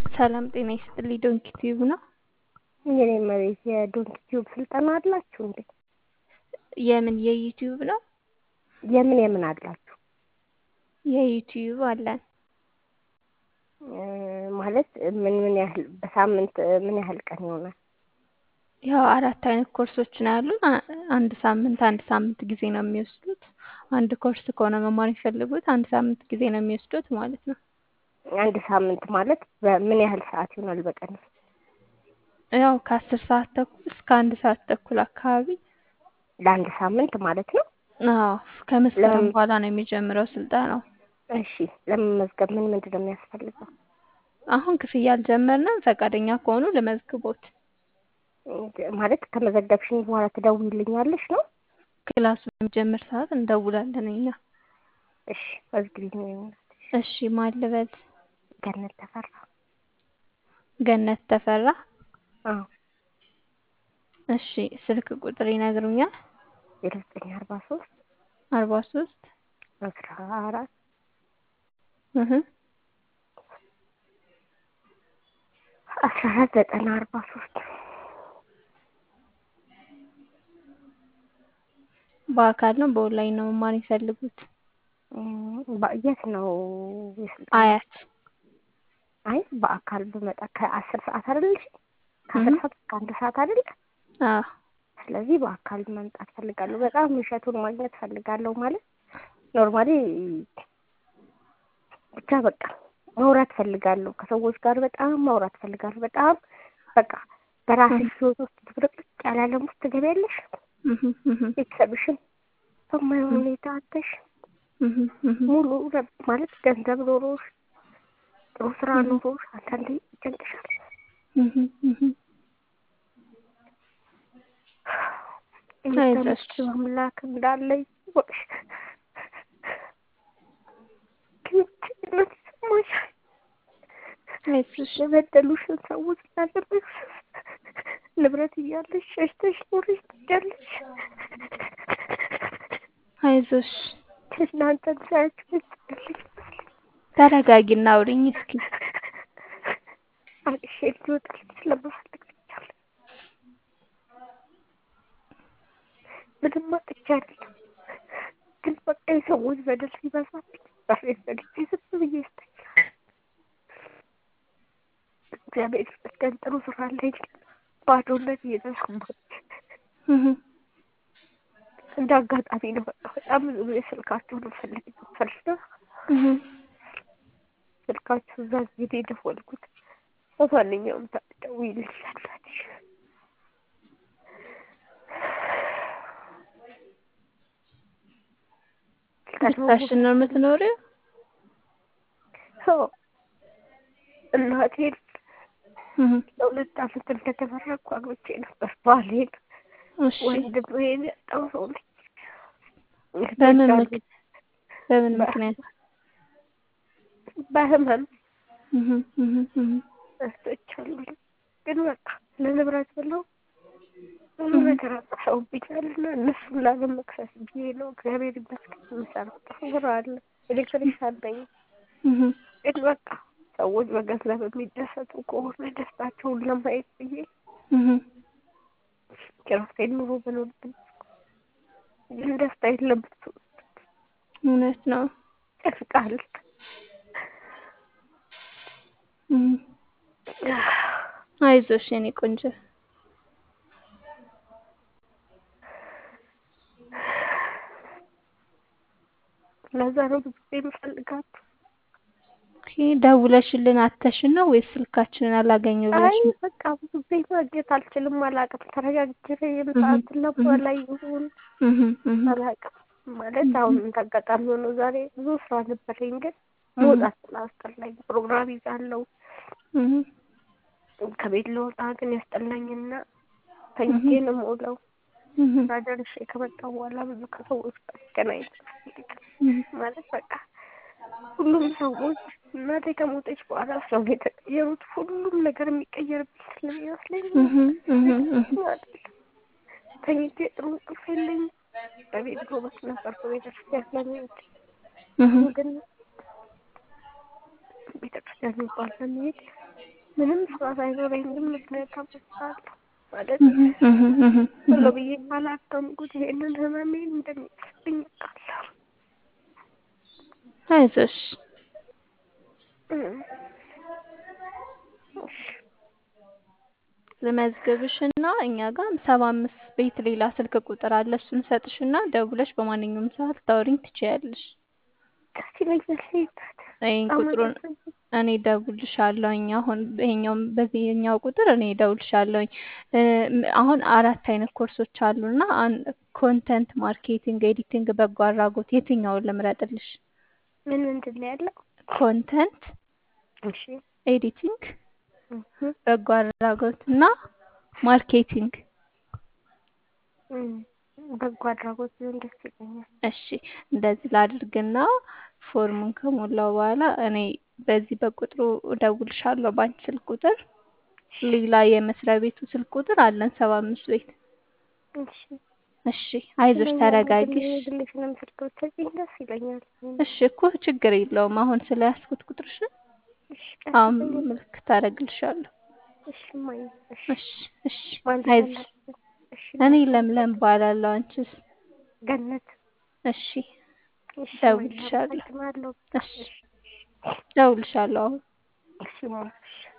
ሰላም ጤና ይስጥልኝ ዶንኪ ቲዩብ ነው። የኔ መቤት የዶንኪ ቲዩብ ስልጠና አላችሁ እንዴ? የምን የዩቲዩብ ነው? የምን የምን አላችሁ? የዩቲዩብ አለን። ማለት ምን ምን ያህል በሳምንት ምን ያህል ቀን ይሆናል? ያው አራት አይነት ኮርሶች ነው ያሉን። አንድ ሳምንት አንድ ሳምንት ጊዜ ነው የሚወስዱት። አንድ ኮርስ ከሆነ መማር የሚፈልጉት አንድ ሳምንት ጊዜ ነው የሚወስዱት ማለት ነው። አንድ ሳምንት ማለት በምን ያህል ሰዓት ይሆናል በቀን ውስጥ? ያው ከአስር ሰዓት ተኩል እስከ አንድ ሰዓት ተኩል አካባቢ ለአንድ ሳምንት ማለት ነው? አዎ ከመስከረም በኋላ ነው የሚጀምረው ስልጠናው። እሺ ለመመዝገብ ምን ምንድን ነው የሚያስፈልገው? አሁን ክፍያ አልጀመርንም። ፈቃደኛ ከሆኑ ልመዝግቦት። ማለት ከመዘገብሽኝ በኋላ ትደውይልኛለሽ ነው? ክላሱ በሚጀምር ሰዓት እንደውላለን እኛ። እሺ መዝግቢኝ። እሺ ማን ልበል? ገነት ተፈራ። ገነት ተፈራ። አዎ እሺ ስልክ ቁጥር ይነግሩኛል? ዜሮ ዘጠኝ አርባ ሶስት አርባ ሶስት አስራ አራት እህ አስራ አራት ዘጠና አርባ ሶስት በአካል ነው በኦንላይን ነው መማር የሚፈልጉት? የት ነው የስልጠና? አያት አይ በአካል ብመጣ ከአስር ሰዓት አይደል? ከአስር ሰዓት እስከ አንድ ሰዓት አይደል? አዎ ስለዚህ በአካል መምጣት ፈልጋለሁ። በጣም እሸቱን ማግኘት ፈልጋለሁ። ማለት ኖርማሊ ብቻ በቃ ማውራት ፈልጋለሁ። ከሰዎች ጋር በጣም ማውራት ፈልጋለሁ። በጣም በቃ በራስሽ ህይወት ውስጥ ትብርቅርቅ ያለ ዓለም ውስጥ ትገቢያለሽ። ቤተሰብሽን በማይሆን ሁኔታ አተሽ ሙሉ ማለት ገንዘብ ኖሮሽ ጥሩ ስራ ኖሮሽ አንዳንዴ ይጨንቅሻል። አይዞሽ አምላክ እንዳለ ይወቅሽ። ግን ጭንቀት ይሰማሻል። አይዞሽ የበደሉሽን ሰዎች ስላደረግሽ ንብረት እያለሽ ሸሽተሽ ኖረሽ ትሄጃለሽ። አይዞሽ እናንተን ሳያችሁ ያስጠላልሽ ተረጋጊና አውሪኝ እስኪ። አልቅሼ ልወጣልሽ ስለምፈልግ ብቻለሁ። ምንም አጥቼ አይደለም፣ ግን በቃ የሰዎች በደል ሲበዛብኝ ራሴን ዘግቼ ዝም ብዬ እስተኛለሁ። እግዚአብሔር ይመስገን ጥሩ ስራ ላይ ባዶነት እየተሰማኝ እንደ አጋጣሚ ነው። በቃ በጣም ብዙ ጊዜ ስልካችሁን ፈልግ ፈልግ ስልካችሁ እዛ ጊዜ ደወልኩት። በማንኛውም ሰዓት ደውይልኛላችሁ። ብቻሽን ነው የምትኖሪው? አዎ እናቴን ለሁለት ዓመት እንደተመረቅኩ አግብቼ ነበር። ባሌን እሺ ወንድሜን ያጣው ሰው ነኝ። በምን ምክ- በምን ምክንያት? በህመም እህ እህ እህ እህቶቻለሁ ግን በቃ ለንብረት ብለው ብዙ ነገር አጥፍተውብኛል እና እነሱን ላለመክሰስ ብዬ ነው። እግዚአብሔር ይመስገን የምሰራው ጥሩ ስራ አለ። ኤሌክትሪሻን ነኝ። እህ ግን በቃ ሰዎች በገንዘብ የሚደሰቱ ከሆነ ደስታቸውን ለማየት ብዬ እህ የራሴን ኑሮ ብኖር ግን ደስታ የለበት እውነት ነው። ያስቃል። እህ አይዞሽ የኔ ቆንጆ። ለዛ ነው ብዙ ጊዜ የምፈልጋችሁ። ኦኬ ደውለሽልን አተሽን ነው ወይስ ስልካችንን አላገኘው ብለሽ አይ ነው? በቃ ብዙ ጊዜ ማግኘት አልችልም። አላውቅም ተረጋግቼ የምሰዓት እና ላይ ይሁን እህ እህ አላውቅም። ማለት አሁን እንዳጋጣሚ ሆኖ ዛሬ ብዙ ስራ ነበረኝ፣ ግን መውጣት ስላስጠላኝ ፕሮግራም ይዛለሁ። እህ ከቤት ልወጣ ግን ያስጠላኝና ተኝቼ ነው የምውለው። እህ ስራ ደርሼ ከመጣሁ በኋላ ብዙ ከሰዎች ጋር መገናኘት አልፈልግም። እህ ማለት በቃ ሁሉም ሰዎች እናቴ ከሞተች በኋላ ሰው የተቀየሩት ሁሉም ነገር የሚቀየርብኝ ስለሚመስለኝ እህ እህ እህ ማለት ነው። ተኝቼ ጥሩ እንቅልፍ የለኝም። በቤት ጎበዝ ነበርኩ ቤተክርስቲያን ለመሄድ እህ ግን ቤተክርስቲያን የሚባል ለመሄድ ምንም ስራ ሳይኖረኝ ግን ምክንያት አመጣለሁ ማለት እህ እህ እህ ቶሎ እህ ብዬ ባላከምኩት ይሄንን ህመሜን እንደሚጽፍብኝ አውቃለሁ። አይዞሽ እም። እሺ ልመዝግብሽና እኛ ጋር ሰባ አምስት ቤት ሌላ ስልክ ቁጥር አለ። እሱን ሰጥሽና ደውለሽ በማንኛውም ሰዓት ታወሪኝ ትችያለሽ። ደስ ይለኛል። ይታት ይሄን ቁጥሩን እኔ እደውልልሻለሁኝ። አሁን ይሄኛውም በዚህኛው ቁጥር እኔ እደውልልሻለሁኝ። እ አሁን አራት አይነት ኮርሶች አሉና ኮንተንት ማርኬቲንግ፣ ኤዲቲንግ፣ በጎ አድራጎት የትኛውን ልምረጥልሽ? ምን ምንድን ነው ያለው? ኮንተንት፣ እሺ ኤዲቲንግ፣ እህ በጎ አድራጎት እና ማርኬቲንግ። እም በጎ አድራጎት ቢሆን ደስ ይለኛል። እሺ እንደዚህ ላድርግና ፎርሙን ከሞላው በኋላ እኔ በዚህ በቁጥሩ እደውልሻለሁ በአንቺ ስልክ ቁጥር። ሌላ የመስሪያ ቤቱ ስልክ ቁጥር አለን ሰባ አምስት ቤት። እሺ እሺ አይዞሽ ተረጋጊ። እሺ። ግልሽንም ስልክ ብትሰጪኝ ደስ ይለኛል። እሺ እኮ ችግር የለውም። አሁን ስለያዝኩት ቁጥርሽን እሺ አሁን ቀስ ብዬ ምልክት አደርግልሻለሁ። እሺ እማዬ እሺ እሺ እሺ ማለት አይዞሽ። አለብን። እሺ እኔ ለምለም እባላለሁ። አንቺስ? ገነት እሺ እሺ እደውልልሻለሁ። አመሰግናለሁ። እሺ እደውልልሻለሁ አሁን። እሺ እማ እሺ